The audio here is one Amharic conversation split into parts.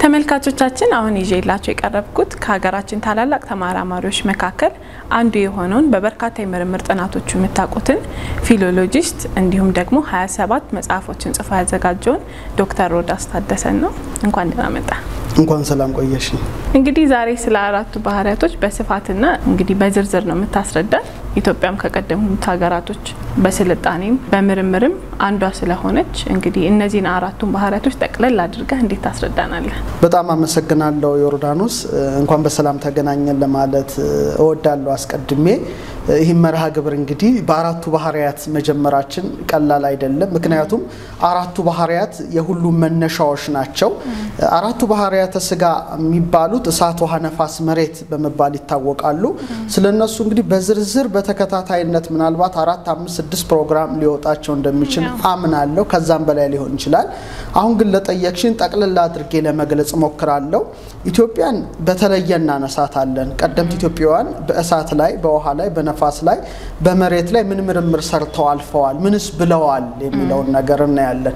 ተመልካቾቻችን አሁን ይዤላቸው የቀረብኩት ከሀገራችን ታላላቅ ተመራማሪዎች መካከል አንዱ የሆነውን በበርካታ የምርምር ጥናቶቹ የምታውቁትን ፊሎሎጂስት እንዲሁም ደግሞ 27 መጽሐፎችን ጽፎ ያዘጋጀውን ዶክተር ሮዳስ ታደሰን ነው። እንኳን ደህና መጣ። እንኳን ሰላም ቆየሽ። እንግዲህ ዛሬ ስለ አራቱ ባህሪያቶች በስፋትና እንግዲህ በዝርዝር ነው የምታስረዳን። ኢትዮጵያም ከቀደሙት ሀገራቶች በስልጣኔም በምርምርም አንዷ ስለሆነች እንግዲህ እነዚህን አራቱን ባህሪያቶች ጠቅለል አድርገህ እንዴት ታስረዳናለህ? በጣም አመሰግናለሁ ዮርዳኖስ። እንኳን በሰላም ተገናኘን ለማለት እወዳለሁ አስቀድሜ። ይህም መርሃ ግብር እንግዲህ በአራቱ ባህሪያት መጀመራችን ቀላል አይደለም። ምክንያቱም አራቱ ባህሪያት የሁሉም መነሻዎች ናቸው። አራቱ ባህሪያተ ስጋ የሚባሉት እሳት፣ ውሃ፣ ነፋስ፣ መሬት በመባል ይታወቃሉ። ስለነሱ እንግዲህ በዝርዝር በተከታታይነት ምናልባት አራት፣ አምስት፣ ስድስት ፕሮግራም ሊወጣቸው እንደሚችል አምናለሁ። ከዛም በላይ ሊሆን ይችላል። አሁን ግን ለጠየቅሽን ጠቅልላ አድርጌ ለመግለጽ ሞክራለሁ። ኢትዮጵያን በተለየ እናነሳታለን። ቀደምት ኢትዮጵያውያን በእሳት ላይ፣ በውሃ ላይ፣ በነፋስ ላይ፣ በመሬት ላይ ምን ምርምር ሰርተው አልፈዋል፣ ምንስ ብለዋል የሚለውን ነገር እናያለን።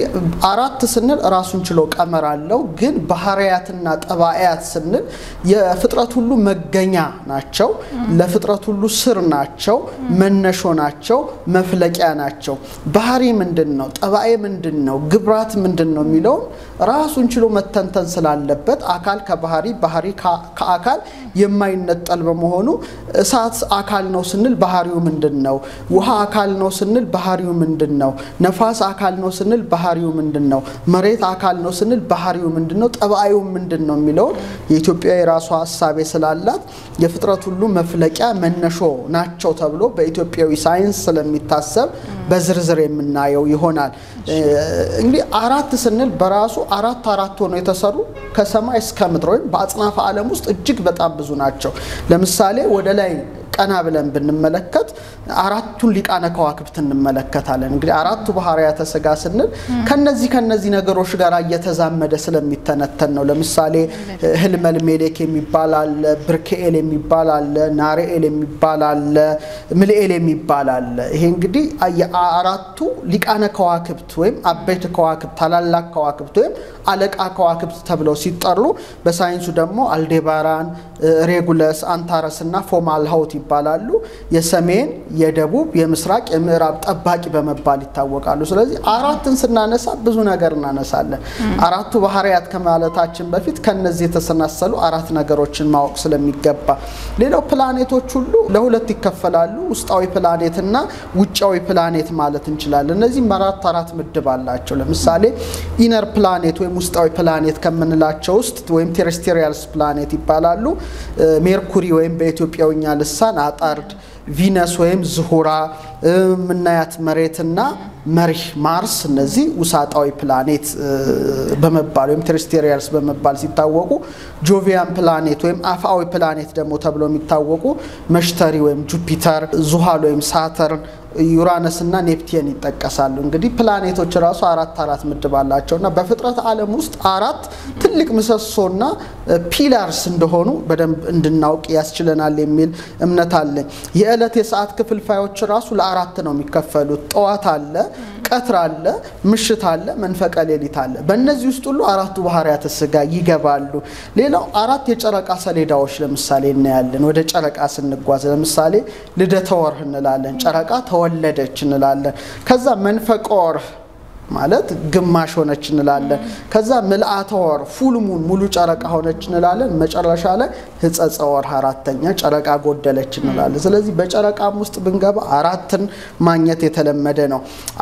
አራት ስንል ራሱን ችሎ ቀመር አለው። ግን ባህሪያትና ጠባያት ስንል የፍጥረት ሁሉ መገኛ ናቸው፣ ለፍጥረት ሁሉ ስር ናቸው፣ መነሾ ናቸው፣ መፍለቂያ ናቸው። ባህሪ ምንድን ነው? ጠባይ ምንድን ነው? ግብራት ምንድን ነው የሚለውን ራሱን ችሎ መተንተን ስላለበት አካል ከባህሪ ባህሪ ከአካል የማይነጠል በመሆኑ እሳት አካል ነው ስንል ባህሪው ምንድን ነው? ውሃ አካል ነው ስንል ባህሪው ምንድን ነው? ነፋስ አካል ነው ስንል ባህሪው ምንድን ነው? መሬት አካል ነው ስንል ባህሪው ምንድን ነው? ጠባዩ ምንድን ነው የሚለውን የኢትዮጵያ የራሷ ሀሳቤ ስላላት የፍጥረት ሁሉ መፍለቂያ መነሾ ናቸው ተብሎ በኢትዮጵያዊ ሳይንስ ስለሚታሰብ በዝርዝር የምናየው ይሆናል። እንግዲህ አራት ስንል በራሱ አራት አራት ሆነው የተሰሩ ከሰማይ እስከ ምድር ወይም በአጽናፈ ዓለም ውስጥ እጅግ በጣም ብዙ ናቸው። ለምሳሌ ወደ ላይ ቀና ብለን ብንመለከት አራቱን ሊቃነ ከዋክብት እንመለከታለን። እንግዲህ አራቱ ባህርያተ ስጋ ስንል ከነዚህ ከነዚህ ነገሮች ጋር እየተዛመደ ስለሚተነተን ነው። ለምሳሌ ህልመል ሜሌክ የሚባል አለ፣ ብርክኤል የሚባል አለ፣ ናርኤል የሚባል አለ፣ ምልኤል የሚባል አለ። ይሄ እንግዲህ አራቱ ሊቃነ ከዋክብት ወይም አበይት ከዋክብት ታላላቅ ከዋክብት ወይም አለቃ ከዋክብት ተብለው ሲጠሩ በሳይንሱ ደግሞ አልዴባራን፣ ሬጉለስ፣ አንታረስ እና ፎማልሃውት ይባላሉ። የሰሜን፣ የደቡብ፣ የምስራቅ፣ የምዕራብ ጠባቂ በመባል ይታወቃሉ። ስለዚህ አራትን ስናነሳ ብዙ ነገር እናነሳለን። አራቱ ባህርያት ከማለታችን በፊት ከነዚህ የተሰናሰሉ አራት ነገሮችን ማወቅ ስለሚገባ፣ ሌላው ፕላኔቶች ሁሉ ለሁለት ይከፈላሉ። ውስጣዊ ፕላኔት እና ውጫዊ ፕላኔት ማለት እንችላለን። እነዚህም አራት አራት ምድብ አላቸው። ለምሳሌ ኢነር ፕላኔት ወይም ውስጣዊ ፕላኔት ከምንላቸው ውስጥ ወይም ቴሬስቴሪያልስ ፕላኔት ይባላሉ። ሜርኩሪ ወይም በኢትዮጵያውኛ ልሳን አጠርድ፣ ቪነስ ወይም ዝሁራ ምናያት መሬትና መሪህ ማርስ እነዚህ ውሳጣዊ ፕላኔት በመባል ወይም ቴሬስቴሪያልስ በመባል ሲታወቁ፣ ጆቪያን ፕላኔት ወይም አፍአዊ ፕላኔት ደግሞ ተብሎ የሚታወቁ መሽተሪ ወይም ጁፒተር፣ ዙሃል ወይም ሳተርን ዩራነስ እና ኔፕቲየን ይጠቀሳሉ። እንግዲህ ፕላኔቶች ራሱ አራት አራት ምድብ አላቸው እና በፍጥረት ዓለም ውስጥ አራት ትልቅ ምሰሶና ፒላርስ እንደሆኑ በደንብ እንድናውቅ ያስችለናል የሚል እምነት አለኝ። የዕለት የሰዓት ክፍልፋዮች ራሱ ለአራት ነው የሚከፈሉት። ጠዋት አለ፣ ቀትር አለ፣ ምሽት አለ፣ መንፈቀ ሌሊት አለ። በእነዚህ ውስጥ ሁሉ አራቱ ባህርያተ ስጋ ይገባሉ። ሌላው አራት የጨረቃ ሰሌዳዎች ለምሳሌ እናያለን። ወደ ጨረቃ ስንጓዝ ለምሳሌ ልደተ ወርህ እንላለን። ጨረቃ ተወለደች እንላለን። ከዛ መንፈቀ ወርህ ማለት ግማሽ ሆነች እንላለን። ከዛ ምልአተ ወር ፉልሙን ሙሉ ጨረቃ ሆነች እንላለን። መጨረሻ ላይ ህጸጸ ወርህ አራተኛ ጨረቃ ጎደለች እንላለን። ስለዚህ በጨረቃም ውስጥ ብንገባ አራትን ማግኘት የተለመደ ነው።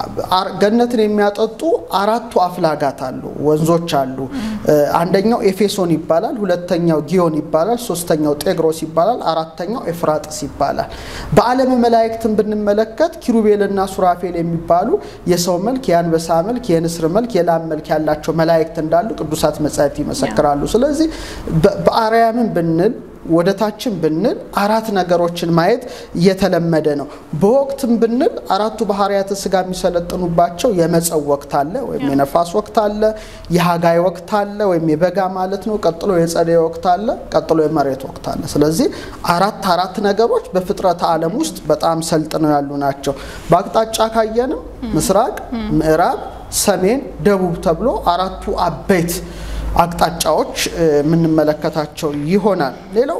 ገነትን የሚያጠጡ አራቱ አፍላጋት አሉ፣ ወንዞች አሉ። አንደኛው ኤፌሶን ይባላል፣ ሁለተኛው ጊዮን ይባላል፣ ሶስተኛው ጤግሮስ ይባላል፣ አራተኛው ኤፍራጥስ ይባላል። በዓለመ መላእክትን ብንመለከት ኪሩቤልና ሱራፌል የሚባሉ የሰው መልክ የአንበሳ መልክ የንስር መልክ የላም መልክ ያላቸው መላእክት እንዳሉ ቅዱሳት መጻሕፍት ይመሰክራሉ። ስለዚህ በአርያምን ብንል ወደ ታችን ብንል አራት ነገሮችን ማየት እየተለመደ ነው። በወቅትም ብንል አራቱ ባህርያተ ስጋ የሚሰለጥኑባቸው የመጸው ወቅት አለ ወይም የነፋስ ወቅት አለ፣ የሀጋይ ወቅት አለ ወይም የበጋ ማለት ነው። ቀጥሎ የጸደይ ወቅት አለ፣ ቀጥሎ የመሬት ወቅት አለ። ስለዚህ አራት አራት ነገሮች በፍጥረተ ዓለም ውስጥ በጣም ሰልጥነው ያሉ ናቸው። በአቅጣጫ ካየንም ምስራቅ፣ ምዕራብ፣ ሰሜን፣ ደቡብ ተብሎ አራቱ አበይት አቅጣጫዎች የምንመለከታቸው ይሆናል። ሌላው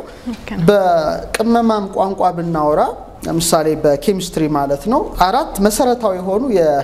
በቅመማም ቋንቋ ብናወራ ለምሳሌ በኬሚስትሪ ማለት ነው አራት መሰረታዊ የሆኑ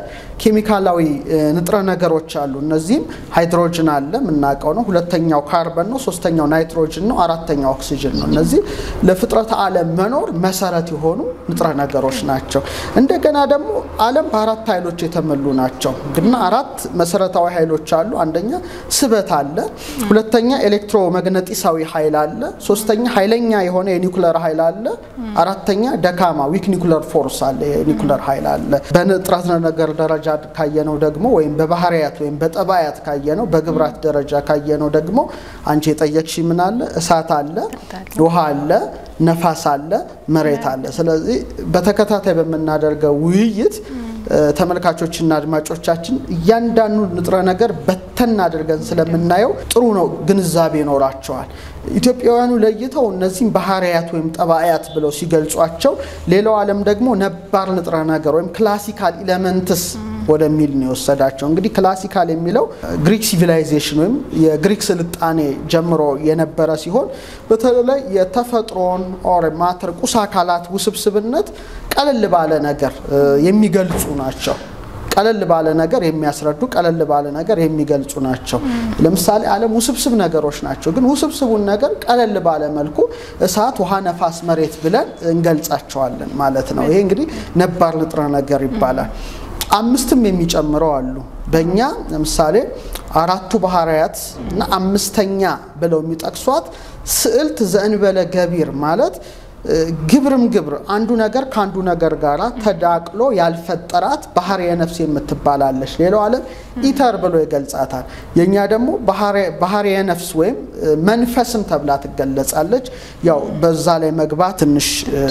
የኬሚካላዊ ንጥረ ነገሮች አሉ። እነዚህም ሃይድሮጅን አለ የምናውቀው ነው። ሁለተኛው ካርበን ነው። ሶስተኛው ናይትሮጅን ነው። አራተኛው ኦክሲጅን ነው። እነዚህ ለፍጥረተ ዓለም መኖር መሰረት የሆኑ ንጥረ ነገሮች ናቸው። እንደገና ደግሞ ዓለም በአራት ኃይሎች የተሞሉ ናቸው። ግና አራት መሰረታዊ ኃይሎች አሉ። አንደኛ ስበት አለ። ሁለተኛ ኤሌክትሮመግነጢሳዊ ኃይል አለ። ሶስተኛ ኃይለኛ የሆነ የኒውክለር ኃይል አለ። አራተኛ ደካማ ዊክ ኒኩለር ፎርስ አለ፣ የኒኩለር ኃይል አለ። በንጥረ ነገር ደረጃ ካየነው ደግሞ ወይም በባህሪያት ወይም በጠባያት ካየነው፣ በግብራት ደረጃ ካየነው ደግሞ አንቺ የጠየቅሽ ምን አለ? እሳት አለ፣ ውሃ አለ፣ ነፋስ አለ፣ መሬት አለ። ስለዚህ በተከታታይ በምናደርገው ውይይት ተመልካቾችና አድማጮቻችን እያንዳንዱ ንጥረ ነገር በተን አድርገን ስለምናየው ጥሩ ነው፣ ግንዛቤ ይኖራቸዋል። ኢትዮጵያውያኑ ለይተው እነዚህም ባህሪያት ወይም ጠባያት ብለው ሲገልጿቸው፣ ሌላው ዓለም ደግሞ ነባር ንጥረ ነገር ወይም ክላሲካል ኢለመንትስ ወደሚል ነው የወሰዳቸው። እንግዲህ ክላሲካል የሚለው ግሪክ ሲቪላይዜሽን ወይም የግሪክ ስልጣኔ ጀምሮ የነበረ ሲሆን በተለይ የተፈጥሮን ኦር ማተር ቁስ አካላት ውስብስብነት ቀለል ባለ ነገር የሚገልጹ ናቸው። ቀለል ባለ ነገር የሚያስረዱ ቀለል ባለ ነገር የሚገልጹ ናቸው። ለምሳሌ ዓለም ውስብስብ ነገሮች ናቸው። ግን ውስብስቡን ነገር ቀለል ባለ መልኩ እሳት፣ ውሃ፣ ነፋስ፣ መሬት ብለን እንገልጻቸዋለን ማለት ነው። ይሄ እንግዲህ ነባር ንጥረ ነገር ይባላል። አምስትም የሚጨምረው አሉ። በእኛ ለምሳሌ አራቱ ባህርያት እና አምስተኛ ብለው የሚጠቅሷት ስዕልት ዘእንበለ ገቢር ማለት ግብርም ግብር አንዱ ነገር ከአንዱ ነገር ጋር ተዳቅሎ ያልፈጠራት ባህርየ ነፍስ የምትባላለች። ሌላው ዓለም ኢተር ብሎ ይገልጻታል። የእኛ ደግሞ ባህርየ ነፍስ ወይም መንፈስም ተብላ ትገለጻለች። ያው በዛ ላይ መግባት ትንሽ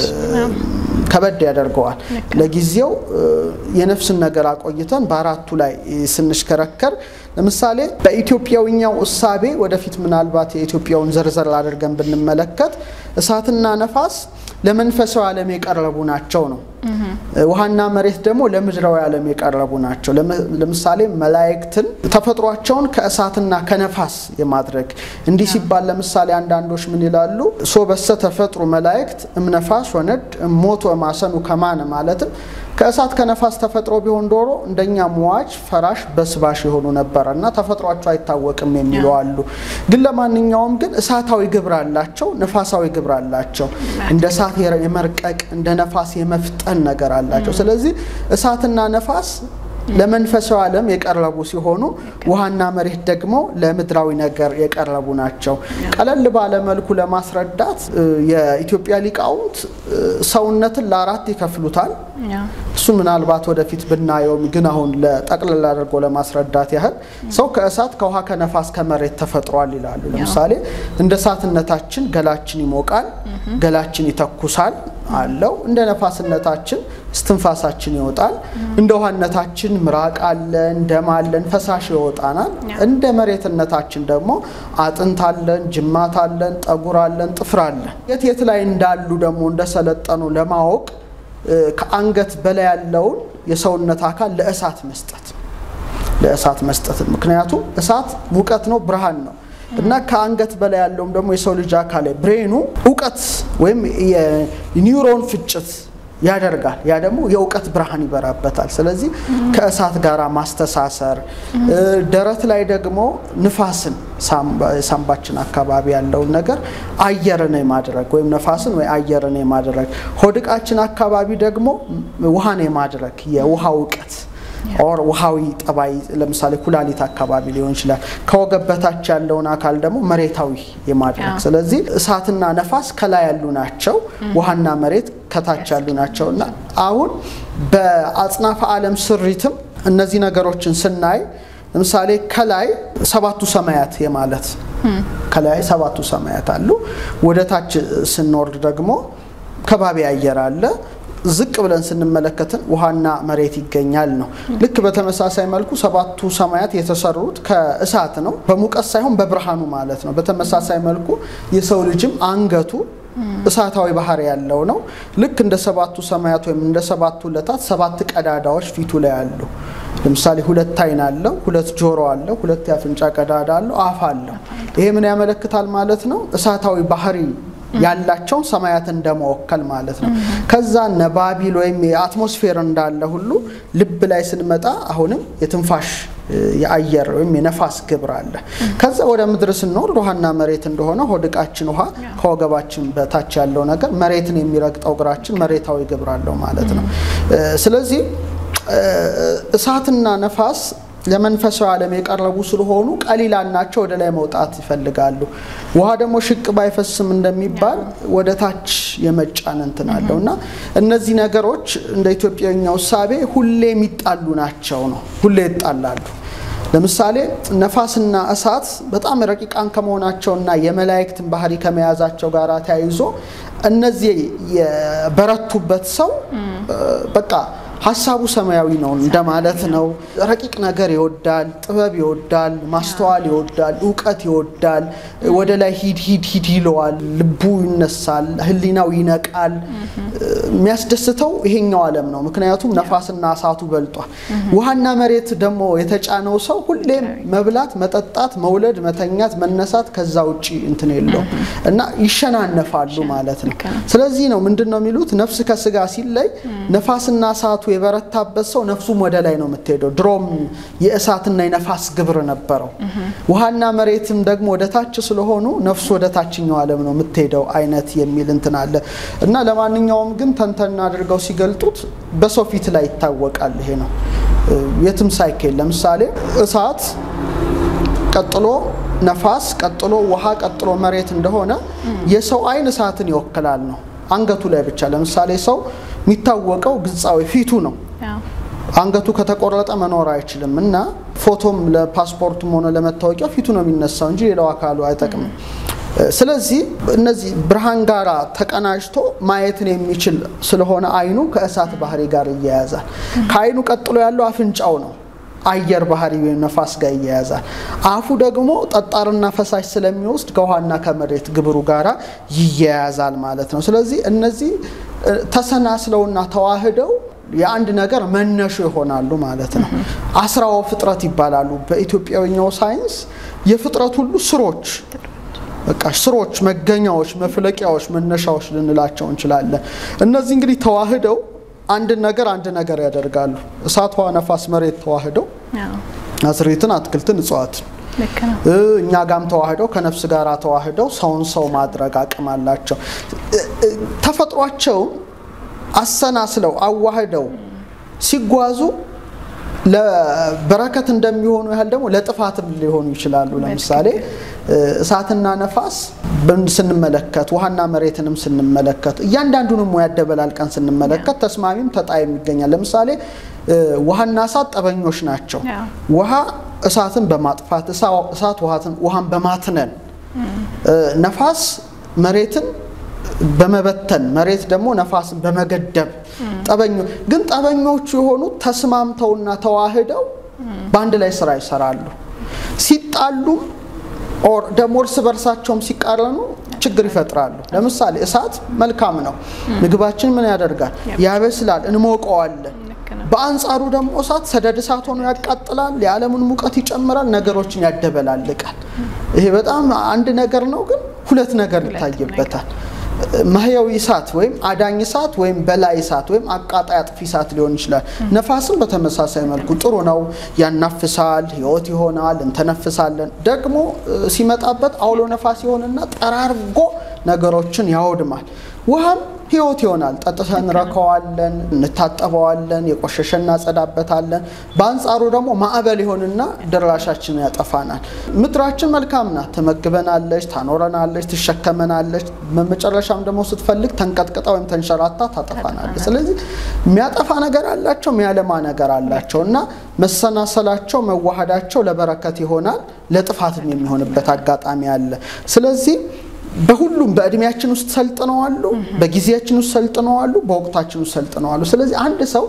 ከበድ ያደርገዋል። ለጊዜው የነፍስን ነገር አቆይተን በአራቱ ላይ ስንሽከረከር ለምሳሌ በኢትዮጵያዊኛው እሳቤ ወደፊት ምናልባት የኢትዮጵያውን ዘርዘር አድርገን ብንመለከት እሳትና ነፋስ ለመንፈሳዊ ዓለም የቀረቡ ናቸው ነው። ውሃና መሬት ደግሞ ለምድራዊ ዓለም የቀረቡ ናቸው። ለምሳሌ መላእክትን ተፈጥሯቸውን ከእሳትና ከነፋስ የማድረግ እንዲህ ሲባል ለምሳሌ አንዳንዶች ምን ይላሉ? ሶበሰ ተፈጥሩ መላእክት እምነፋስ ወነድ እሞት ወማሰኑ ከማነ ማለትም ከእሳት ከነፋስ ተፈጥሮ ቢሆን ዶሮ እንደኛ ሟች ፈራሽ በስባሽ የሆኑ ነበረ እና ተፈጥሯቸው አይታወቅም የሚሉ አሉ። ግን ለማንኛውም ግን እሳታዊ ግብር አላቸው፣ ነፋሳዊ ግብር አላቸው። እንደ እሳት የመርቀቅ እንደ ነፋስ የመፍጠን ነገር አላቸው። ስለዚህ እሳትና ነፋስ ለመንፈሳዊ ዓለም የቀረቡ ሲሆኑ ውሃና መሬት ደግሞ ለምድራዊ ነገር የቀረቡ ናቸው። ቀለል ባለ መልኩ ለማስረዳት የኢትዮጵያ ሊቃውንት ሰውነትን ለአራት ይከፍሉታል። እሱ ምናልባት ወደፊት ብናየውም ግን አሁን ለጠቅልል አድርጎ ለማስረዳት ያህል ሰው ከእሳት ከውሃ ከነፋስ ከመሬት ተፈጥሯል ይላሉ። ለምሳሌ እንደ እሳትነታችን ገላችን ይሞቃል፣ ገላችን ይተኩሳል አለው። እንደ ነፋስነታችን እስትንፋሳችን ይወጣል። እንደ ውሃነታችን ምራቅ አለን፣ ደም አለን፣ ፈሳሽ ይወጣናል። እንደ መሬትነታችን ደግሞ አጥንት አለን፣ ጅማት አለን፣ ጠጉር አለን፣ ጥፍር አለን። የት የት ላይ እንዳሉ ደግሞ እንደሰለጠኑ ለማወቅ ከአንገት በላይ ያለውን የሰውነት አካል ለእሳት መስጠት ለእሳት መስጠት ምክንያቱም እሳት ሙቀት ነው፣ ብርሃን ነው እና ከአንገት በላይ ያለውም ደግሞ የሰው ልጅ አካል ብሬኑ እውቀት ወይም የኒውሮን ፍጭት ያደርጋል። ያ ደግሞ የእውቀት ብርሃን ይበራበታል። ስለዚህ ከእሳት ጋር ማስተሳሰር፣ ደረት ላይ ደግሞ ንፋስን ሳምባችን አካባቢ ያለውን ነገር አየርን የማድረግ ወይም ነፋስን ወይ አየርን የማድረግ ሆድቃችን አካባቢ ደግሞ ውሃን የማድረግ የውሃ እውቀት ኦር ውሃዊ ጠባይ ለምሳሌ ኩላሊት አካባቢ ሊሆን ይችላል። ከወገብ በታች ያለውን አካል ደግሞ መሬታዊ የማድረግ ስለዚህ እሳትና ነፋስ ከላይ ያሉ ናቸው፣ ውሃና መሬት ከታች ያሉ ናቸው እና አሁን በአጽናፈ ዓለም ስሪትም እነዚህ ነገሮችን ስናይ ለምሳሌ ከላይ ሰባቱ ሰማያት የማለት ከላይ ሰባቱ ሰማያት አሉ። ወደ ታች ስንወርድ ደግሞ ከባቢ አየር አለ። ዝቅ ብለን ስንመለከትን ውሃና መሬት ይገኛል ነው። ልክ በተመሳሳይ መልኩ ሰባቱ ሰማያት የተሰሩት ከእሳት ነው፣ በሙቀት ሳይሆን በብርሃኑ ማለት ነው። በተመሳሳይ መልኩ የሰው ልጅም አንገቱ እሳታዊ ባህሪ ያለው ነው። ልክ እንደ ሰባቱ ሰማያት ወይም እንደ ሰባቱ ዕለታት ሰባት ቀዳዳዎች ፊቱ ላይ አሉ። ለምሳሌ ሁለት አይን አለው፣ ሁለት ጆሮ አለው፣ ሁለት የአፍንጫ ቀዳዳ አለው፣ አፍ አለው። ይሄ ምን ያመለክታል ማለት ነው? እሳታዊ ባህሪ ያላቸውን ሰማያት እንደመወከል ማለት ነው። ከዛ እነ ባቢል ወይም የአትሞስፌር እንዳለ ሁሉ ልብ ላይ ስንመጣ አሁንም የትንፋሽ የአየር ወይም የነፋስ ግብር አለ። ከዛ ወደ ምድር ስንወርድ ውሃና መሬት እንደሆነ ሆድ ዕቃችን ውሃ ከወገባችን በታች ያለው ነገር መሬትን የሚረግጠው እግራችን መሬታዊ ግብር አለው ማለት ነው። ስለዚህ እሳትና ነፋስ ለመንፈሳዊ ዓለም የቀረቡ ስለሆኑ ቀሊላን ናቸው፣ ወደ ላይ መውጣት ይፈልጋሉ። ውሃ ደግሞ ሽቅ ባይፈስም እንደሚባል ወደ ታች የመጫን እንትን አለው እና እነዚህ ነገሮች እንደ ኢትዮጵያኛው እሳቤ ሁሌ የሚጣሉ ናቸው ነው። ሁሌ ይጣላሉ። ለምሳሌ ነፋስና እሳት በጣም ረቂቃን ከመሆናቸውና የመላእክትን ባህሪ ከመያዛቸው ጋር ተያይዞ እነዚህ የበረቱበት ሰው በቃ ሀሳቡ ሰማያዊ ነው እንደማለት ነው። ረቂቅ ነገር ይወዳል፣ ጥበብ ይወዳል፣ ማስተዋል ይወዳል፣ እውቀት ይወዳል። ወደ ላይ ሂድ ሂድ ሂድ ይለዋል። ልቡ ይነሳል፣ ሕሊናው ይነቃል። የሚያስደስተው ይሄኛው ዓለም ነው። ምክንያቱም ነፋስና እሳቱ በልጧል። ውሃና መሬት ደግሞ የተጫነው ሰው ሁሌም መብላት፣ መጠጣት፣ መውለድ፣ መተኛት፣ መነሳት ከዛ ውጭ እንትን የለውም እና ይሸናነፋሉ ማለት ነው። ስለዚህ ነው ምንድን ነው የሚሉት ነፍስ ከስጋ ሲለይ ነፋስና እሳቱ የበረታበት ሰው ነፍሱም ወደ ላይ ነው የምትሄደው። ድሮም የእሳትና የነፋስ ግብር ነበረው። ውሃና መሬትም ደግሞ ወደ ታች ስለሆኑ ነፍሱ ወደ ታችኛው ዓለም ነው የምትሄደው አይነት የሚል እንትን አለ እና ለማንኛውም ግን ተንተና አድርገው ሲገልጡት በሰው ፊት ላይ ይታወቃል። ይሄ ነው የትም ሳይኬል ለምሳሌ እሳት ቀጥሎ ነፋስ ቀጥሎ ውሃ ቀጥሎ መሬት እንደሆነ የሰው አይን እሳትን ይወክላል ነው አንገቱ ላይ ብቻ ለምሳሌ ሰው የሚታወቀው ግጻዊ ፊቱ ነው። አንገቱ ከተቆረጠ መኖር አይችልም እና ፎቶም ለፓስፖርቱም ሆነ ለመታወቂያው ፊቱ ነው የሚነሳው እንጂ ሌላው አካሉ አይጠቅምም። ስለዚህ እነዚህ ብርሃን ጋር ተቀናጅቶ ማየትን የሚችል ስለሆነ አይኑ ከእሳት ባህሪ ጋር ይያያዛል። ከአይኑ ቀጥሎ ያለው አፍንጫው ነው። አየር ባህሪ ወይም ነፋስ ጋር ይያያዛል። አፉ ደግሞ ጠጣርና ፈሳሽ ስለሚወስድ ከውሃና ከመሬት ግብሩ ጋራ ይያያዛል ማለት ነው። ስለዚህ እነዚህ ተሰናስለውና ተዋህደው የአንድ ነገር መነሾ ይሆናሉ ማለት ነው። አስራው ፍጥረት ይባላሉ። በኢትዮጵያዊኛው ሳይንስ የፍጥረት ሁሉ ስሮች በቃ ስሮች፣ መገኛዎች፣ መፍለቂያዎች፣ መነሻዎች ልንላቸው እንችላለን። እነዚህ እንግዲህ ተዋህደው አንድን ነገር አንድ ነገር ያደርጋሉ። እሳት፣ ውሃ፣ ነፋስ፣ መሬት ተዋህደው አዝሬትን፣ አትክልትን፣ እጽዋትን እኛ ጋም ተዋህደው ከነፍስ ጋር ተዋህደው ሰውን ሰው ማድረግ አቅም አላቸው። ተፈጥሯቸውን አሰናስለው አዋህደው ሲጓዙ ለበረከት እንደሚሆኑ ያህል ደግሞ ለጥፋትም ሊሆኑ ይችላሉ። ለምሳሌ እሳትና ነፋስ ስንመለከት ውሃና መሬትንም ስንመለከት እያንዳንዱንም ሙያ ያደበላልቀን ስንመለከት ተስማሚም ተጣይም ይገኛል። ለምሳሌ ውሃና እሳት ጠበኞች ናቸው። ውሃ እሳትን በማጥፋት እሳት ውሃን በማትነን ነፋስ መሬትን በመበተን መሬት ደግሞ ነፋስን በመገደብ ጠበኞ ግን ጠበኞቹ የሆኑት ተስማምተውና ተዋህደው በአንድ ላይ ስራ ይሰራሉ። ሲጣሉም ደግሞ እርስ በርሳቸውም ሲቃረኑ ችግር ይፈጥራሉ። ለምሳሌ እሳት መልካም ነው። ምግባችን ምን ያደርጋል? ያበስላል፣ እንሞቀዋለን። በአንጻሩ ደግሞ እሳት ሰደድ እሳት ሆኖ ያቃጥላል፣ የዓለምን ሙቀት ይጨምራል፣ ነገሮችን ያደበላልቃል። ይሄ በጣም አንድ ነገር ነው፣ ግን ሁለት ነገር ይታይበታል። ማህያዊ እሳት ወይም አዳኝ እሳት ወይም በላይ እሳት ወይም አቃጣይ አጥፊ እሳት ሊሆን ይችላል። ነፋስም በተመሳሳይ መልኩ ጥሩ ነው፣ ያናፍሳል፣ ህይወት ይሆናል፣ እንተነፍሳለን። ደግሞ ሲመጣበት አውሎ ነፋስ ይሆንና ጠራርጎ ነገሮችን ያወድማል። ውሃም ህይወት ይሆናል። ጠጥተን እንረከዋለን፣ እንታጠበዋለን፣ የቆሸሸ እናጸዳበታለን። በአንጻሩ ደግሞ ማዕበል ይሆንና ድራሻችንን ያጠፋናል። ምድራችን መልካም ናት፣ ትመግበናለች፣ ታኖረናለች፣ ትሸከመናለች። በመጨረሻም ደግሞ ስትፈልግ ተንቀጥቅጣ ወይም ተንሸራታ ታጠፋናለች። ስለዚህ የሚያጠፋ ነገር አላቸው፣ የሚያለማ ነገር አላቸው እና መሰናሰላቸው፣ መዋሃዳቸው ለበረከት ይሆናል፣ ለጥፋትም የሚሆንበት አጋጣሚ አለ። ስለዚህ በሁሉም በእድሜያችን ውስጥ ሰልጥነዋሉ፣ በጊዜያችን ውስጥ ሰልጥነዋሉ፣ በወቅታችን ውስጥ ሰልጥነዋሉ። ስለዚህ አንድ ሰው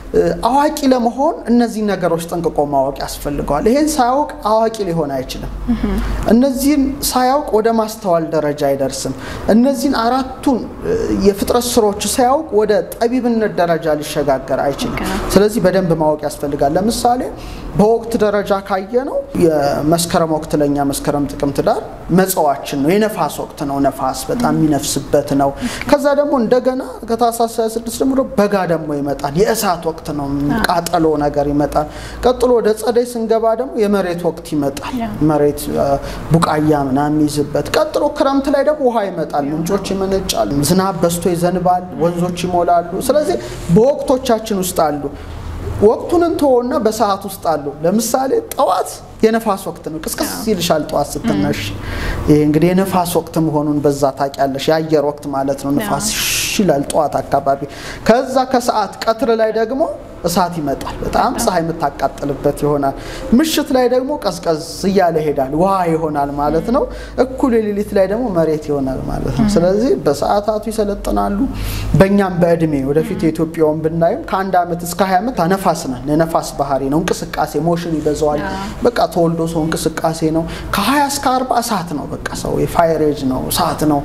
አዋቂ ለመሆን እነዚህ ነገሮች ጠንቅቆ ማወቅ ያስፈልገዋል። ይሄን ሳያውቅ አዋቂ ሊሆን አይችልም። እነዚህን ሳያውቅ ወደ ማስተዋል ደረጃ አይደርስም። እነዚህን አራቱን የፍጥረት ስሮች ሳያውቅ ወደ ጠቢብነት ደረጃ ሊሸጋገር አይችልም። ስለዚህ በደንብ ማወቅ ያስፈልጋል። ለምሳሌ በወቅት ደረጃ ካየ ነው የመስከረም ወቅት ለኛ መስከረም፣ ጥቅምት፣ ዳር መጸዋችን ነው። የነፋስ ወቅት ነው። ነፋስ በጣም የሚነፍስበት ነው። ከዛ ደግሞ እንደገና ከታህሳስ 26 ጀምሮ በጋ ደግሞ ይመጣል። የእሳት ወቅት ነው። ቃጠሎ ነገር ይመጣል። ቀጥሎ ወደ ጸደይ ስንገባ ደግሞ የመሬት ወቅት ይመጣል። መሬት ቡቃያ ምናምን የሚይዝበት። ቀጥሎ ክረምት ላይ ደግሞ ውሃ ይመጣል። ምንጮች ይመነጫል። ዝናብ በዝቶ ይዘንባል። ወንዞች ይሞላሉ። ስለዚህ በወቅቶቻችን ውስጥ አሉ። ወቅቱን እንተወና በሰዓት ውስጥ አሉ። ለምሳሌ ጠዋት የነፋስ ወቅት ነው። ቅስቅስ ይልሻል ጠዋት ስትነሽ። ይሄ እንግዲህ የነፋስ ወቅት መሆኑን በዛ ታውቂያለሽ። የአየር ወቅት ማለት ነው። ነፋስ ይላል ጠዋት አካባቢ። ከዛ ከሰዓት ቀትር ላይ ደግሞ እሳት ይመጣል። በጣም ፀሐይ የምታቃጥልበት ይሆናል። ምሽት ላይ ደግሞ ቀዝቀዝ እያለ ይሄዳል፣ ውሃ ይሆናል ማለት ነው። እኩል ሌሊት ላይ ደግሞ መሬት ይሆናል ማለት ነው። ስለዚህ በሰዓታቱ ይሰለጥናሉ። በእኛም በእድሜ ወደፊት የኢትዮጵያውን ብናይም ከአንድ ዓመት እስከ ሀያ ዓመት ነፋስ ነን። የነፋስ ባህሪ ነው። እንቅስቃሴ ሞሽን ይበዛዋል። በቃ ተወልዶ ሰው እንቅስቃሴ ነው። ከሀያ እስከ አርባ እሳት ነው። በቃ ሰው የፋይሬጅ ነው፣ እሳት ነው።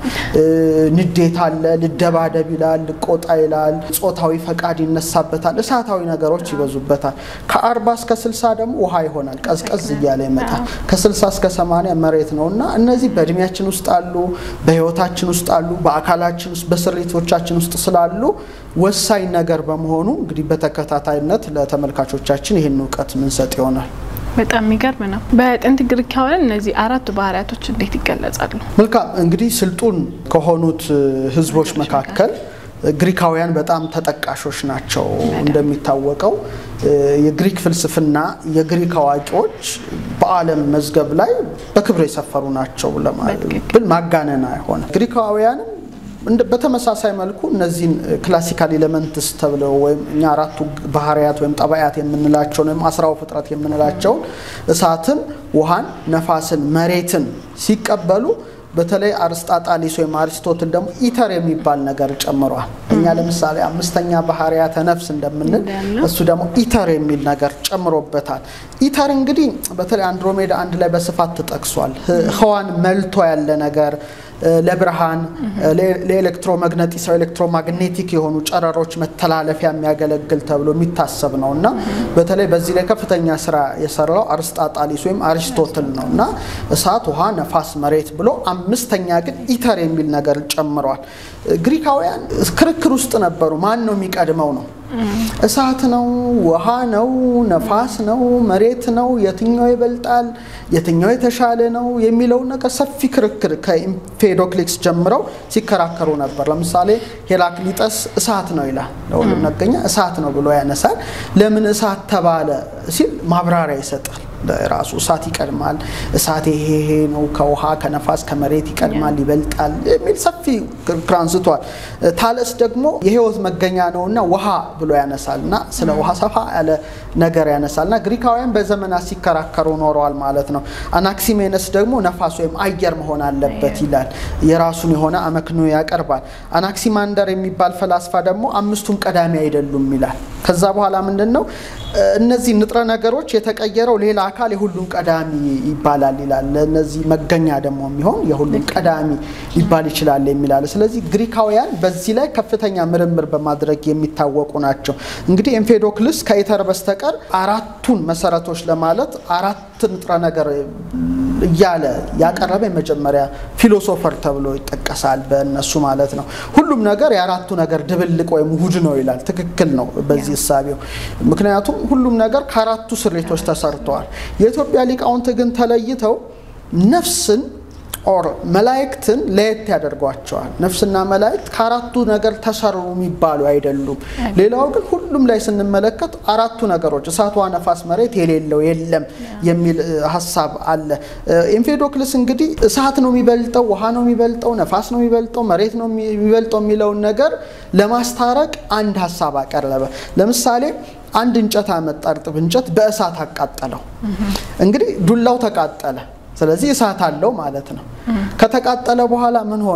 ንዴት አለ፣ ልደባደብ ይላል፣ ልቆጣ ይላል፣ ጾታዊ ፈቃድ ይነሳበታል። እሳታዊ ነገሮች ይበዙበታል። ከአርባ እስከ ስልሳ ደግሞ ውሃ ይሆናል፣ ቀዝቀዝ እያለ ይመጣል። ከስልሳ እስከ ሰማንያ መሬት ነው እና እነዚህ በእድሜያችን ውስጥ አሉ፣ በህይወታችን ውስጥ አሉ፣ በአካላችን ውስጥ በስሪቶቻችን ውስጥ ስላሉ ወሳኝ ነገር በመሆኑ እንግዲህ በተከታታይነት ለተመልካቾቻችን ይህን እውቀት ምንሰጥ ይሆናል። በጣም የሚገርም ነው። በጥንት ግሪካውያን እነዚህ አራቱ ባህሪያቶች እንዴት ይገለጻሉ? መልካም እንግዲህ ስልጡን ከሆኑት ህዝቦች መካከል ግሪካውያን በጣም ተጠቃሾች ናቸው። እንደሚታወቀው የግሪክ ፍልስፍና የግሪክ አዋቂዎች በዓለም መዝገብ ላይ በክብር የሰፈሩ ናቸው ብል ማጋነን አይሆንም። ግሪካውያንም በተመሳሳይ መልኩ እነዚህን ክላሲካል ኤሌመንትስ ተብለው ወይም እኛ አራቱ ባህርያት ወይም ጠባያት የምንላቸውን ወይም አስራው ፍጥረት የምንላቸውን እሳትን፣ ውሃን፣ ነፋስን፣ መሬትን ሲቀበሉ በተለይ አርስጣጣሊስ ወይም አሪስቶትል ደግሞ ኢተር የሚባል ነገር ጨምሯል። እኛ ለምሳሌ አምስተኛ ባህርያተ ነፍስ እንደምንል እሱ ደግሞ ኢተር የሚል ነገር ጨምሮበታል። ኢተር እንግዲህ በተለይ አንድሮሜዳ አንድ ላይ በስፋት ተጠቅሷል። ህዋን መልቶ ያለ ነገር ለብርሃን ለኤሌክትሮመግነጢስ ኤሌክትሮማግኔቲክ የሆኑ ጨረሮች መተላለፊያ የሚያገለግል ተብሎ የሚታሰብ ነው እና በተለይ በዚህ ላይ ከፍተኛ ስራ የሰራው አርስጣጣሊስ ወይም አሪስቶትል ነው እና እሳት፣ ውሃ፣ ነፋስ፣ መሬት ብሎ አምስተኛ ግን ኢተር የሚል ነገር ጨምረዋል። ግሪካውያን ክርክር ውስጥ ነበሩ። ማን ነው የሚቀድመው ነው እሳት ነው? ውሃ ነው? ነፋስ ነው? መሬት ነው? የትኛው ይበልጣል? የትኛው የተሻለ ነው የሚለውን ነገር ሰፊ ክርክር ከኢምፔዶክሊክስ ጀምረው ሲከራከሩ ነበር። ለምሳሌ ሄራክሊጠስ እሳት ነው ይላል። ለሁሉም ነገኛ እሳት ነው ብሎ ያነሳል። ለምን እሳት ተባለ ሲል ማብራሪያ ይሰጣል። ራሱ እሳት ይቀድማል፣ እሳት ይሄ ይሄ ነው፣ ከውሃ ከነፋስ ከመሬት ይቀድማል፣ ይበልጣል የሚል ሰፊ ክርክር አንስቷል። ታለስ ደግሞ የህይወት መገኛ ነውና ውሃ ብሎ ያነሳል እና ስለ ውሃ ሰፋ ያለ ነገር ያነሳል እና ግሪካውያን በዘመናት ሲከራከሩ ኖረዋል ማለት ነው። አናክሲሜነስ ደግሞ ነፋስ ወይም አየር መሆን አለበት ይላል። የራሱን የሆነ አመክንዮ ያቀርባል። አናክሲማንደር የሚባል ፈላስፋ ደግሞ አምስቱም ቀዳሚ አይደሉም ይላል። ከዛ በኋላ ምንድን ነው እነዚህ ንጥረ ነገሮች የተቀየረው ሌላ አካል የሁሉም ቀዳሚ ይባላል ይላል። ለእነዚህ መገኛ ደግሞ የሚሆን የሁሉም ቀዳሚ ሊባል ይችላል የሚላል። ስለዚህ ግሪካውያን በዚህ ላይ ከፍተኛ ምርምር በማድረግ የሚታወቁ ናቸው። እንግዲህ ኤምፌዶክልስ ከኢተር በስተቀር አራቱን መሰረቶች ለማለት አራት ንጥረ ነገር እያለ ያቀረበ የመጀመሪያ ፊሎሶፈር ተብሎ ይጠቀሳል በእነሱ ማለት ነው። ሁሉም ነገር የአራቱ ነገር ድብልቅ ወይም ውህድ ነው ይላል። ትክክል ነው በዚህ እሳቤው። ምክንያቱም ሁሉም ነገር ከአራቱ ስሪቶች ተሰርተዋል። የኢትዮጵያ ሊቃውንት ግን ተለይተው ነፍስን ኦር መላእክትን ለየት ያደርጓቸዋል። ነፍስና መላእክት ከአራቱ ነገር ተሰሩ የሚባሉ አይደሉም። ሌላው ግን ሁሉም ላይ ስንመለከት አራቱ ነገሮች እሳት፣ ውሃ፣ ነፋስ፣ መሬት የሌለው የለም የሚል ሀሳብ አለ። ኤምፌዶክልስ እንግዲህ እሳት ነው የሚበልጠው፣ ውሃ ነው የሚበልጠው፣ ነፋስ ነው የሚበልጠው፣ መሬት ነው የሚበልጠው የሚለውን ነገር ለማስታረቅ አንድ ሀሳብ አቀረበ። ለምሳሌ አንድ እንጨት አመጣ፣ እርጥብ እንጨት በእሳት አቃጠለው። እንግዲህ ዱላው ተቃጠለ። ስለዚህ እሳት አለው ማለት ነው። ከተቃጠለ በኋላ ምን ሆኗል?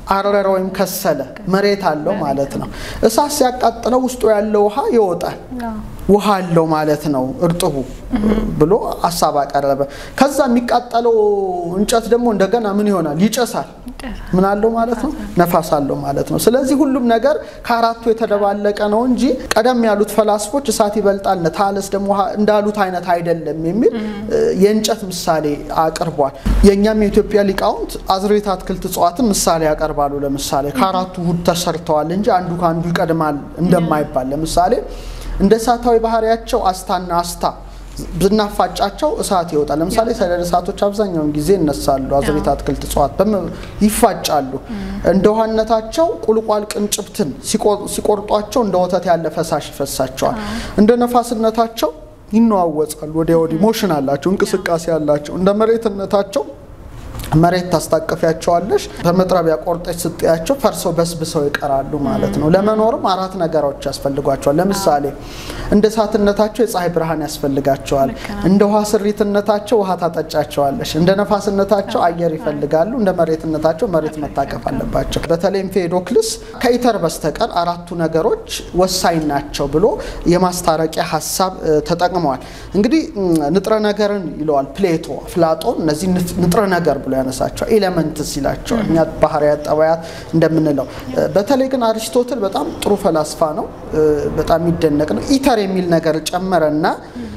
አረረ ወይም ከሰለ መሬት አለው ማለት ነው። እሳት ሲያቃጥለው ውስጡ ያለው ውሃ ይወጣል። ውሃ አለው ማለት ነው እርጥቡ ብሎ ሀሳብ አቀረበ። ከዛ የሚቃጠለው እንጨት ደግሞ እንደገና ምን ይሆናል? ይጨሳል። ምን አለው ማለት ነው? ነፋስ አለው ማለት ነው። ስለዚህ ሁሉም ነገር ከአራቱ የተደባለቀ ነው እንጂ ቀደም ያሉት ፈላስፎች እሳት ይበልጣል ታለስ ደግሞ እንዳሉት አይነት አይደለም የሚል የእንጨት ምሳሌ አቅርቧል። የእኛም የኢትዮጵያ ሊቃውንት አዝርዕት፣ አትክልት፣ እጽዋትን ምሳሌ ያቀርባሉ። ለምሳሌ ከአራቱ ውህድ ተሰርተዋል እንጂ አንዱ ከአንዱ ይቀድማል እንደማይባል ለምሳሌ እንደ እሳታዊ ባህሪያቸው አስታና አስታ ብናፋጫቸው እሳት ይወጣል። ለምሳሌ ሰደድ እሳቶች አብዛኛውን ጊዜ ይነሳሉ። አዝርዕት፣ አትክልት፣ እጽዋት ይፋጫሉ። እንደ ውሃነታቸው ቁልቋል ቅንጭብትን ሲቆርጧቸው እንደ ወተት ያለ ፈሳሽ ይፈሳቸዋል። እንደ ነፋስነታቸው ይነዋወጻሉ። ወዲያ ወዲህ ሞሽን አላቸው፣ እንቅስቃሴ አላቸው። እንደ መሬትነታቸው መሬት ታስታቅፊያቸዋለሽ በመጥረቢያ ቆርጠች ስጥያቸው ፈርሰው በስብሰው ይቀራሉ ማለት ነው። ለመኖርም አራት ነገሮች ያስፈልጓቸዋል። ለምሳሌ እንደ እሳትነታቸው የፀሐይ ብርሃን ያስፈልጋቸዋል። እንደ ውሃ ስሪትነታቸው ውሃ ታጠጫቸዋለሽ። እንደ ነፋስነታቸው አየር ይፈልጋሉ። እንደ መሬትነታቸው መሬት መታቀፍ አለባቸው። በተለይም ፌዶክልስ ከኢተር በስተቀር አራቱ ነገሮች ወሳኝ ናቸው ብሎ የማስታረቂያ ሀሳብ ተጠቅመዋል። እንግዲህ ንጥረ ነገርን ይለዋል ፕሌቶ፣ አፍላጦን እነዚህ ንጥረ ነገር ብሎ ያነሳቸዋል። ኤሌመንትስ ይላቸዋል። እኛ ባህርያት ጠባያት እንደምንለው። በተለይ ግን አሪስቶትል በጣም ጥሩ ፈላስፋ ነው። በጣም የሚደነቅ ነው። ኢተር የሚል ነገር ጨመረና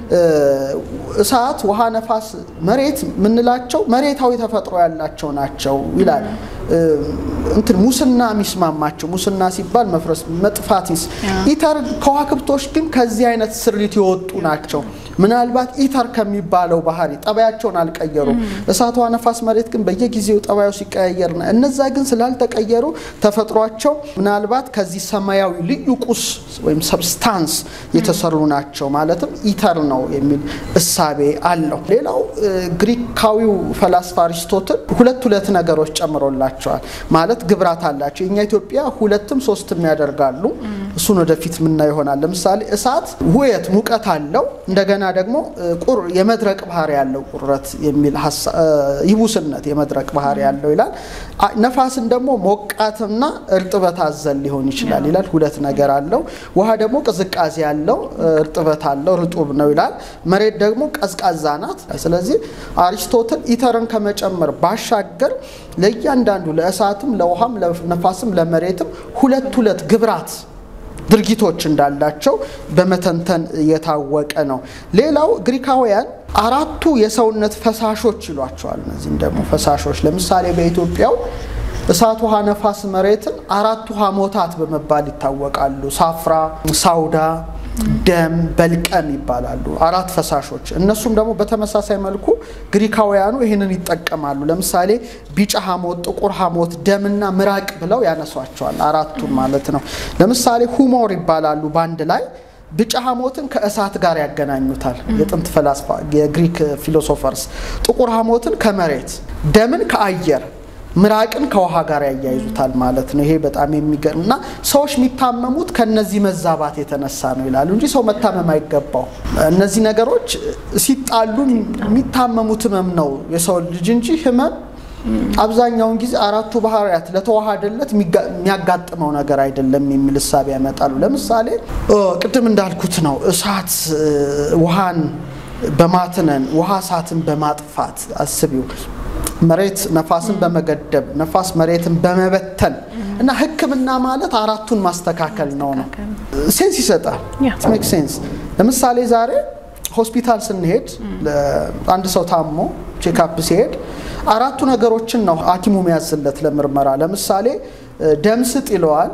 እሳት፣ ውሃ፣ ነፋስ፣ መሬት የምንላቸው መሬታዊ ተፈጥሮ ያላቸው ናቸው ይላል። እንትን ሙስና የሚስማማቸው ሙስና ሲባል መፍረስ፣ መጥፋት ኢተር ከዋክብቶች ግን ከዚህ አይነት ስሪት የወጡ ናቸው። ምናልባት ኢተር ከሚባለው ባህሪ ጠባያቸውን አልቀየሩም። እሳት፣ ውሃ፣ ነፋስ፣ መሬት ግን በየጊዜው ጠባዩ ሲቀያየርና እነዛ ግን ስላልተቀየሩ ተፈጥሯቸው ምናልባት ከዚህ ሰማያዊ ልዩ ቁስ ወይም ሰብስታንስ የተሰሩ ናቸው ማለትም ኢተር ነው የሚል እሳቤ አለው። ሌላው ግሪካዊው ፈላስፋ አሪስቶትል ሁለት ሁለት ነገሮች ጨምሮላቸዋል። ማለት ግብራት አላቸው። የኛ ኢትዮጵያ ሁለትም ሶስትም ያደርጋሉ። እሱን ወደፊት ምና ይሆናል። ለምሳሌ እሳት ውየት ሙቀት አለው። እንደገና ደግሞ ቁር የመድረቅ ባህሪ ያለው ቁረት የሚል ይቡስነት የመድረቅ ባህሪ ያለው ይላል። ነፋስን ደግሞ ሞቃትና እርጥበት አዘል ሊሆን ይችላል ይላል። ሁለት ነገር አለው። ውሃ ደግሞ ቅዝቃዜ ያለው እርጥበት አለው ርጡብ ነው ይላል። መሬት ደግሞ ቀዝቃዛ ናት። ስለዚህ አሪስቶትል ኢተርን ከመጨመር ባሻገር ለእያንዳንዱ ለእሳትም፣ ለውሃም፣ ለነፋስም፣ ለመሬትም ሁለት ሁለት ግብራት ድርጊቶች እንዳላቸው በመተንተን የታወቀ ነው። ሌላው ግሪካውያን አራቱ የሰውነት ፈሳሾች ይሏቸዋል። እነዚህም ደግሞ ፈሳሾች ለምሳሌ በኢትዮጵያው እሳት፣ ውሃ፣ ነፋስ፣ መሬትን አራቱ ሐሞታት በመባል ይታወቃሉ። ሳፍራ፣ ሳውዳ ደም በልቀም ይባላሉ። አራት ፈሳሾች። እነሱም ደግሞ በተመሳሳይ መልኩ ግሪካውያኑ ይህንን ይጠቀማሉ። ለምሳሌ ቢጫ ሐሞት፣ ጥቁር ሐሞት፣ ደምና ምራቅ ብለው ያነሷቸዋል። አራቱን ማለት ነው። ለምሳሌ ሁሞር ይባላሉ በአንድ ላይ ቢጫ ሐሞትን ከእሳት ጋር ያገናኙታል የጥንት ፈላስፋ የግሪክ ፊሎሶፈርስ። ጥቁር ሐሞትን ከመሬት፣ ደምን ከአየር ምራቅን ከውሃ ጋር ያያይዙታል ማለት ነው። ይሄ በጣም የሚገርም እና ሰዎች የሚታመሙት ከነዚህ መዛባት የተነሳ ነው ይላሉ እንጂ ሰው መታመም አይገባው። እነዚህ ነገሮች ሲጣሉ የሚታመሙት ህመም ነው የሰው ልጅ እንጂ ህመም አብዛኛውን ጊዜ አራቱ ባህርያት ለተዋሃደለት የሚያጋጥመው ነገር አይደለም የሚል እሳቤ ያመጣሉ። ለምሳሌ ቅድም እንዳልኩት ነው እሳት ውሃን በማትነን ውሃ እሳትን በማጥፋት አስቢው መሬት ነፋስን በመገደብ ነፋስ መሬትን በመበተን እና ሕክምና ማለት አራቱን ማስተካከል ነው ነው ሴንስ ይሰጣል። ሜክ ሴንስ። ለምሳሌ ዛሬ ሆስፒታል ስንሄድ አንድ ሰው ታሞ ቼክአፕ ሲሄድ አራቱ ነገሮችን ነው ሐኪሙ የሚያዝለት ለምርመራ። ለምሳሌ ደም ስጥ ይለዋል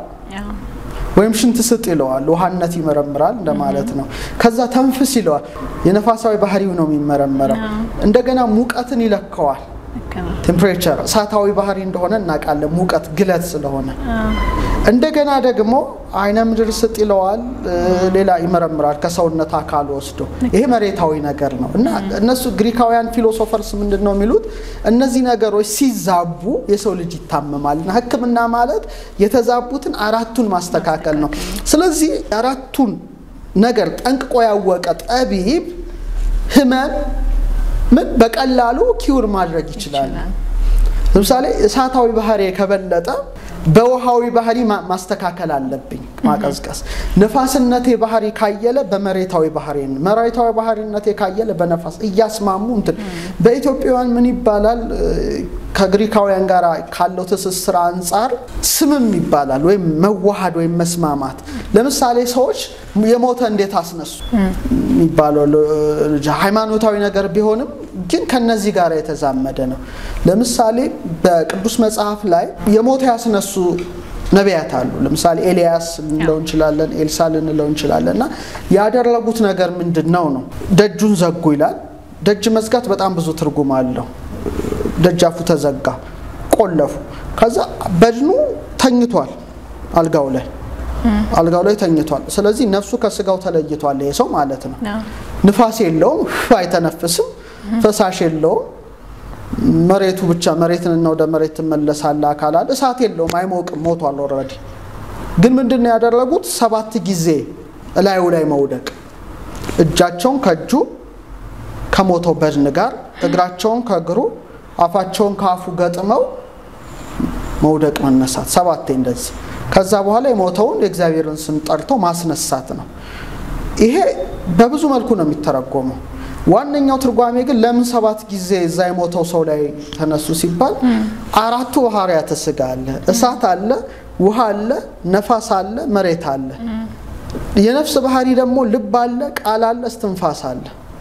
ወይም ሽንት ስጥ ይለዋል። ውሃነት ይመረምራል እንደማለት ነው። ከዛ ተንፍስ ይለዋል። የነፋሳዊ ባህሪው ነው የሚመረመረው። እንደገና ሙቀትን ይለከዋል። ቴምፕሬቸር እሳታዊ ባህሪ እንደሆነ እናውቃለን። ሙቀት ግለት ስለሆነ እንደገና ደግሞ አይነ ምድር ስጥ ይለዋል። ሌላ ይመረምራል ከሰውነት አካል ወስዶ። ይሄ መሬታዊ ነገር ነው እና እነሱ ግሪካውያን ፊሎሶፈርስ ምንድን ነው የሚሉት? እነዚህ ነገሮች ሲዛቡ የሰው ልጅ ይታመማል እና ሕክምና ማለት የተዛቡትን አራቱን ማስተካከል ነው። ስለዚህ አራቱን ነገር ጠንቅቆ ያወቀ ጠቢብ ህመም ምን በቀላሉ ኪውር ማድረግ ይችላል። ለምሳሌ እሳታዊ ባህሪ ከበለጠ በውሃዊ ባህሪ ማስተካከል አለብኝ፣ ማቀዝቀዝ። ንፋስነቴ ባህሪ ካየለ በመሬታዊ ባህሪ፣ መሬታዊ ባህሪነቴ ካየለ በነፋስ እያስማሙ እንትን በኢትዮጵያውያን ምን ይባላል ከግሪካውያን ጋር ካለው ትስስር አንጻር ስምም ይባላል ወይም መዋሃድ ወይም መስማማት። ለምሳሌ ሰዎች የሞተ እንዴት አስነሱ የሚባለው ሃይማኖታዊ ነገር ቢሆንም ግን ከነዚህ ጋር የተዛመደ ነው። ለምሳሌ በቅዱስ መጽሐፍ ላይ የሞተ ያስነሱ ነቢያት አሉ። ለምሳሌ ኤልያስ ልንለው እንችላለን፣ ኤልሳ ልንለው እንችላለን። እና ያደረጉት ነገር ምንድን ነው ነው ደጁን ዘጉ ይላል። ደጅ መዝጋት በጣም ብዙ ትርጉም አለው። ደጃፉ ተዘጋ፣ ቆለፉ። ከዛ በድኑ ተኝቷል አልጋው ላይ አልጋው ላይ ተኝቷል። ስለዚህ ነፍሱ ከስጋው ተለይቷል ይሄ ሰው ማለት ነው። ንፋስ የለውም፣ አይተነፍስም፣ ፈሳሽ የለውም። መሬቱ ብቻ መሬትንና ወደ መሬት ትመለሳለ አካላል። እሳት የለውም፣ አይሞቅም፣ ሞቷል ኦልሬዲ። ግን ምንድን ነው ያደረጉት? ሰባት ጊዜ እላዩ ላይ መውደቅ፣ እጃቸውን ከእጁ ከሞተው በድን ጋር እግራቸውን ከእግሩ አፋቸውን ከአፉ ገጥመው መውደቅ መነሳት፣ ሰባቴ እንደዚህ። ከዛ በኋላ የሞተውን የእግዚአብሔርን ስም ጠርተው ማስነሳት ነው። ይሄ በብዙ መልኩ ነው የሚተረጎመው። ዋነኛው ትርጓሜ ግን ለምን ሰባት ጊዜ እዛ የሞተው ሰው ላይ ተነሱ ሲባል አራቱ ባህርያተ ሥጋ አለ፣ እሳት አለ፣ ውሃ አለ፣ ነፋስ አለ፣ መሬት አለ። የነፍስ ባህሪ ደግሞ ልብ አለ፣ ቃል አለ፣ እስትንፋስ አለ።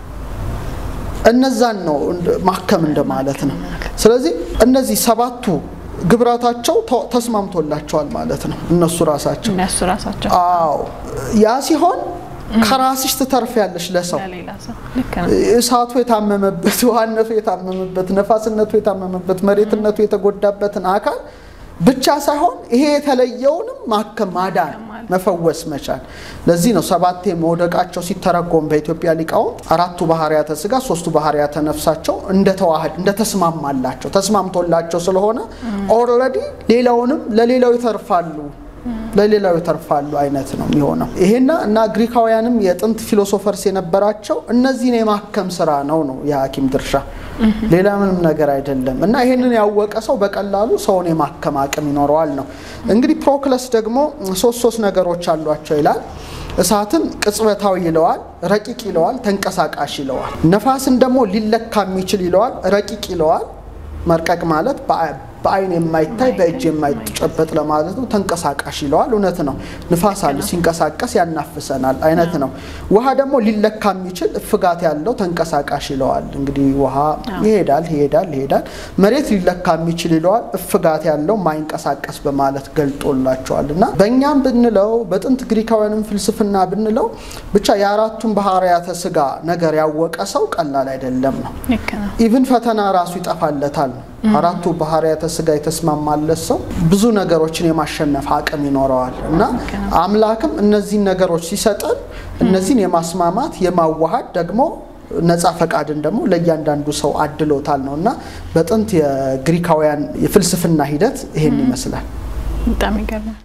እነዛን ነው ማከም እንደማለት ነው። ስለዚህ እነዚህ ሰባቱ ግብራታቸው ተስማምቶላቸዋል ማለት ነው። እነሱ ራሳቸው እነሱ ራሳቸው አዎ፣ ያ ሲሆን ከራስሽ ትተርፊያለሽ ለሰው እሳቱ የታመመበት ውሃነቱ የታመመበት ነፋስነቱ የታመመበት መሬትነቱ የተጎዳበትን አካል ብቻ ሳይሆን ይሄ የተለየውንም ማከም ማዳን መፈወስ መቻል። ለዚህ ነው ሰባቴ መውደቃቸው ሲተረጎም በኢትዮጵያ ሊቃውንት አራቱ ባህርያተ ሥጋ ሶስቱ ባህርያተ ነፍሳቸው እንደተዋህድ እንደተስማማላቸው ተስማምቶላቸው ስለሆነ ኦልሬዲ ሌላውንም ለሌላው ይተርፋሉ ለሌላው ይተርፋሉ አይነት ነው የሚሆነው። ይሄና እና ግሪካውያንም የጥንት ፊሎሶፈርስ የነበራቸው እነዚህን የማከም ስራ ነው ነው የሐኪም ድርሻ ሌላ ምንም ነገር አይደለም። እና ይሄንን ያወቀ ሰው በቀላሉ ሰውን የማከም አቅም ይኖረዋል ነው። እንግዲህ ፕሮክለስ ደግሞ ሶስት ሶስት ነገሮች አሏቸው ይላል። እሳትን ቅጽበታዊ ይለዋል፣ ረቂቅ ይለዋል፣ ተንቀሳቃሽ ይለዋል። ነፋስን ደግሞ ሊለካ የሚችል ይለዋል፣ ረቂቅ ይለዋል። መርቀቅ ማለት በአይን የማይታይ በእጅ የማይጨበጥ ለማለት ነው። ተንቀሳቃሽ ይለዋል። እውነት ነው። ንፋስ አለ፣ ሲንቀሳቀስ ያናፍሰናል አይነት ነው። ውሃ ደግሞ ሊለካ የሚችል እፍጋት ያለው ተንቀሳቃሽ ይለዋል። እንግዲህ ውሃ ይሄዳል ይሄዳል ይሄዳል። መሬት ሊለካ የሚችል ይለዋል። እፍጋት ያለው ማይንቀሳቀስ በማለት ገልጦላቸዋል። እና በእኛም ብንለው በጥንት ግሪካውያንም ፍልስፍና ብንለው ብቻ የአራቱን ባህርያተ ሥጋ ነገር ያወቀ ሰው ቀላል አይደለም ነው። ኢቭን ፈተና ራሱ ይጠፋለታል ነው አራቱ ባህርያተ ሥጋ የተስማማለት ሰው ብዙ ነገሮችን የማሸነፍ አቅም ይኖረዋል እና አምላክም እነዚህን ነገሮች ሲሰጠን እነዚህን የማስማማት የማዋሃድ ደግሞ ነፃ ፈቃድን ደግሞ ለእያንዳንዱ ሰው አድሎታል ነው እና በጥንት የግሪካውያን የፍልስፍና ሂደት ይሄን ይመስላል። በጣም ይገርማል።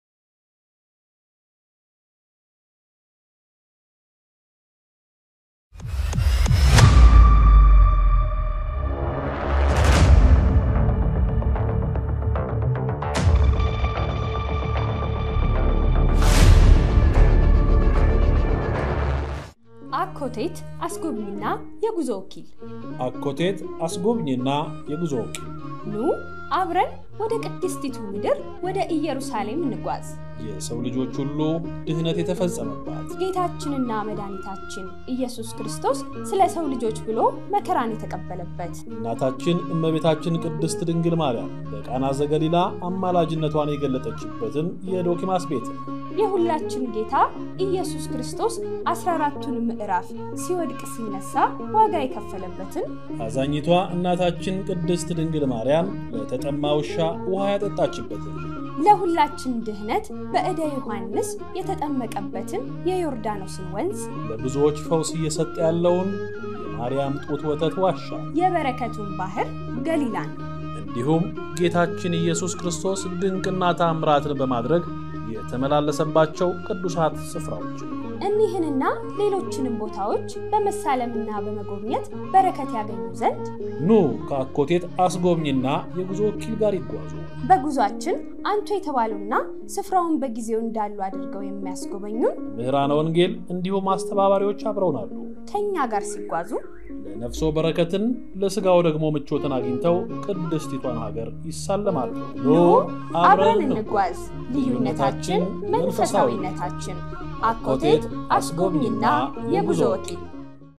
አኮቴት አስጎብኝና የጉዞ ወኪል አኮቴት አስጎብኝና የጉዞ ወኪል ኑ አብረን ወደ ቅድስቲቱ ምድር ወደ ኢየሩሳሌም እንጓዝ። የሰው ልጆች ሁሉ ድህነት የተፈጸመባት ጌታችንና መድኃኒታችን ኢየሱስ ክርስቶስ ስለ ሰው ልጆች ብሎ መከራን የተቀበለበት እናታችን እመቤታችን ቅድስት ድንግል ማርያም በቃና ዘገሊላ አማላጅነቷን የገለጠችበትን የዶኪማስ ቤት የሁላችን ጌታ ኢየሱስ ክርስቶስ አስራ አራቱን ምዕራፍ ሲወድቅ ሲነሳ ዋጋ የከፈለበትን አዛኝቷ እናታችን ቅድስት ድንግል ማርያም ለተጠማ ውሻ ውሃ ያጠጣችበትን ለሁላችን ድህነት በዕደ ዮሐንስ የተጠመቀበትን የዮርዳኖስን ወንዝ ለብዙዎች ፈውስ እየሰጠ ያለውን የማርያም ጡት ወተት ዋሻ የበረከቱን ባህር ገሊላን እንዲሁም ጌታችን ኢየሱስ ክርስቶስ ድንቅና ታምራትን በማድረግ የተመላለሰባቸው ቅዱሳት ስፍራዎች እኒህንና ሌሎችንም ቦታዎች በመሳለምና በመጎብኘት በረከት ያገኙ ዘንድ ኑ ከአኮቴት አስጎብኝና የጉዞ ወኪል ጋር ይጓዙ። በጉዟችን አንቱ የተባሉና ስፍራውን በጊዜው እንዳሉ አድርገው የሚያስጎበኙን ምህራነ ወንጌል እንዲሁም አስተባባሪዎች አብረውናሉ። ከእኛ ጋር ሲጓዙ ለነፍሶ በረከትን ለሥጋው ደግሞ ምቾትን አግኝተው ቅድስቲቷን ሀገር ይሳለማሉ። ኑ አብረን እንጓዝ፣ ልዩነታችን መንፈሳዊነታችን። አኮቴት አስጎብኝና የጉዞ ወኪል